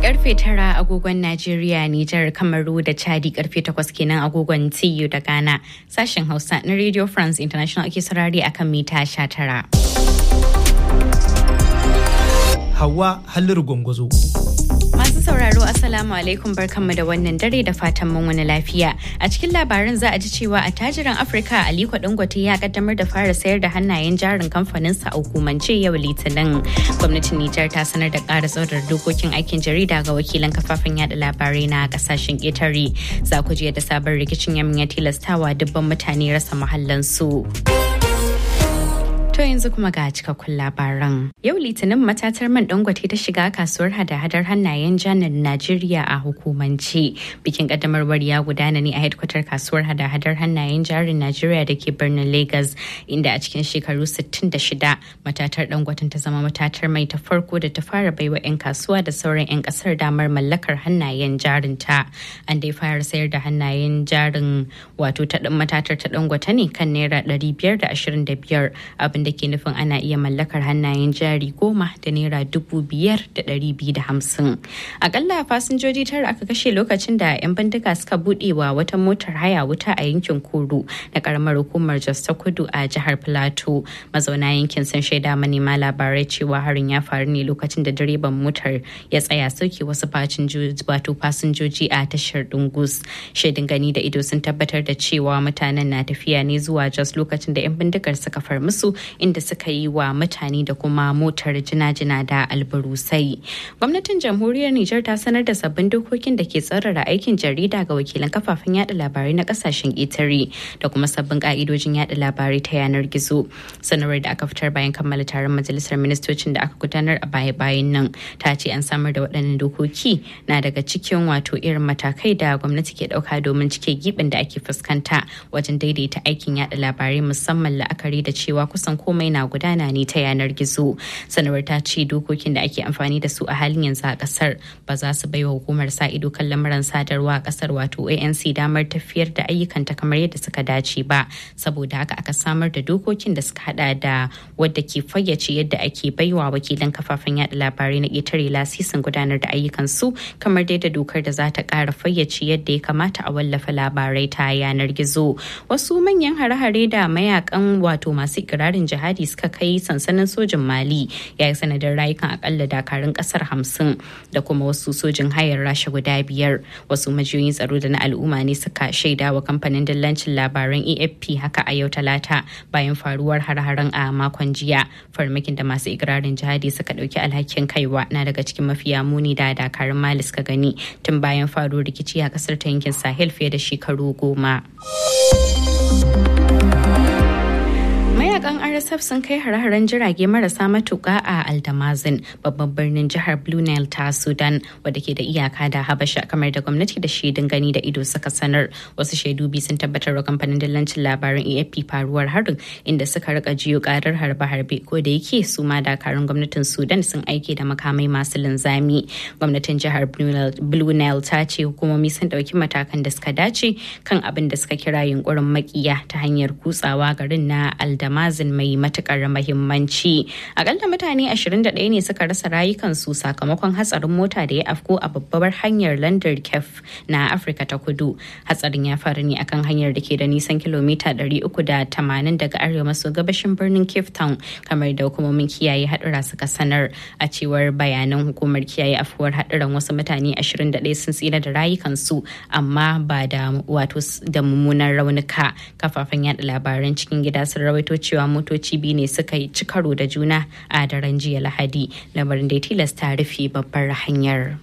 karfe tara agogon Najeriya, Nijar, Kamaru da Chadi karfe takwas kenan agogon TU da Ghana. Sashen Hausa na Radio France International ake saurari akan mita sha tara. Hawa Halliru Gwangwazo. Masu sauraro Assalamu alaikum barkanmu da wannan dare da fatan mun wani lafiya. A cikin labarin za a ji cewa a tajiran Afirka Aliko Dangote ya kaddamar da fara sayar da hannayen jarin kamfanin sa a hukumance yau Litinin. Gwamnatin Nijar ta sanar da ƙara tsaurar dokokin aikin jarida ga wakilan kafafen yada labarai na kasashen ƙetare. Za ku ji da sabon rikicin yamin ya tilastawa dubban mutane rasa mahallansu. To yanzu kuma ga cikakkun labaran. Yau Litinin matatar man dangote ta shiga kasuwar hada-hadar hannayen janar Najeriya a hukumance. Bikin kaddamarwar ya gudana ne a hedkwatar kasuwar hada-hadar hannayen jarin Najeriya da ke birnin Lagos, inda a cikin shekaru 66 matatar dangoten ta zama matatar mai ta farko da ta fara baiwa 'yan kasuwa da sauran 'yan kasar damar mallakar hannayen jarin ta. An dai fara sayar da hannayen jarin wato ta matatar ta dangote ne kan naira 525 abin da ke nufin ana iya mallakar hannayen jari goma da naira dubu biyar da ɗari biyu da hamsin. Akalla fasinjoji tara aka kashe lokacin da 'yan bindiga suka buɗe wa wata motar haya wuta a yankin Kuru na karamar hukumar Jos ta Kudu a jihar Filato. Mazauna yankin sun shaida manema labarai cewa harin ya faru ne lokacin da direban motar ya tsaya sauke wasu wato fasinjoji a tashar Dungus. Shaidin gani da ido sun tabbatar da cewa mutanen na tafiya ne zuwa Jos lokacin da 'yan bindigar suka far musu inda suka yi wa mutane da kuma motar jina-jina da albarusai. Gwamnatin jamhuriyar Nijar ta sanar da sabbin dokokin da ke tsarara aikin jarida ga wakilan kafafen yada labarai na kasashen ƙetare da kuma sabbin ka'idojin yada labarai ta yanar gizo. Sanarwar da aka fitar bayan kammala taron majalisar ministocin da aka gudanar a baya-bayan nan ta ce an samar da waɗannan dokoki na daga cikin wato irin matakai da gwamnati ke ɗauka domin cike gibin da ake fuskanta wajen daidaita aikin yada labarai musamman la'akari da cewa kusan komai na gudana ne ta yanar gizo sanarwar ta ce dokokin da ake amfani da su a halin yanzu a kasar ba za su baiwa hukumar sa ido kan lamuran sadarwa a kasar wato anc damar tafiyar da ayyukanta kamar yadda suka dace ba saboda haka aka samar da dokokin da suka hada da wadda ke fayyace yadda ake baiwa wakilan kafafen yada labarai na ƙetare lasisin gudanar da ayyukan su kamar dai da dokar da za ta ƙara fayyace yadda ya kamata a wallafa labarai ta yanar gizo wasu manyan hare-hare da mayakan wato masu ikirarin jihadi suka kai sansanin sojin mali ya yi sanadin rayukan akalla dakarun kasar hamsin da kuma wasu sojin hayar rasha guda biyar wasu majiyoyin tsaro da na al'umma ne suka shaida wa kamfanin dillancin labaran afp haka a yau talata bayan faruwar har-haren a makon jiya farmakin da masu ikirarin jihadi suka dauki alhakin kaiwa na daga cikin mafiya muni da dakarun mali suka gani tun bayan faruwar rikici a kasar ta yankin sahel fiye da shekaru goma. mayakan rsf sun kai hare-haren jirage marasa matuka a aldamazin babban birnin jihar blue nile ta sudan wadda ke da iyaka da habasha kamar da gwamnati da shaidun gani da ido suka sanar wasu shaidu biyu sun tabbatar wa kamfanin dillancin labaran afp faruwar harin inda suka rika jiyo karar harbe-harbe ko da yake su ma dakarun gwamnatin sudan sun aike da makamai masu linzami gwamnatin jihar blue nile ta ce hukumomi sun dauki matakan da suka dace kan abin da suka kira yunkurin makiya ta hanyar kutsawa garin na aldamazin Damazin mai matukar mahimmanci. Akalla mutane 21 ne suka rasa rayukansu sakamakon hatsarin mota da ya afko a babbar hanyar London Kef na Afirka ta Kudu. Hatsarin ya faru ne akan hanyar da ke da nisan kilomita 380 daga arewa maso gabashin birnin Cape Town kamar da hukumomin kiyaye hadura suka sanar a cewar bayanan hukumar kiyaye afuwar haduran wasu mutane 21 sun tsira da rayukansu amma ba da wato da mummunan raunuka kafafen yada labaran cikin gida sun rawaito cewa motoci biyu ne suka yi ci karo da juna a daren jiya lahadi lamarin da ya tilasta rufe babbar hanyar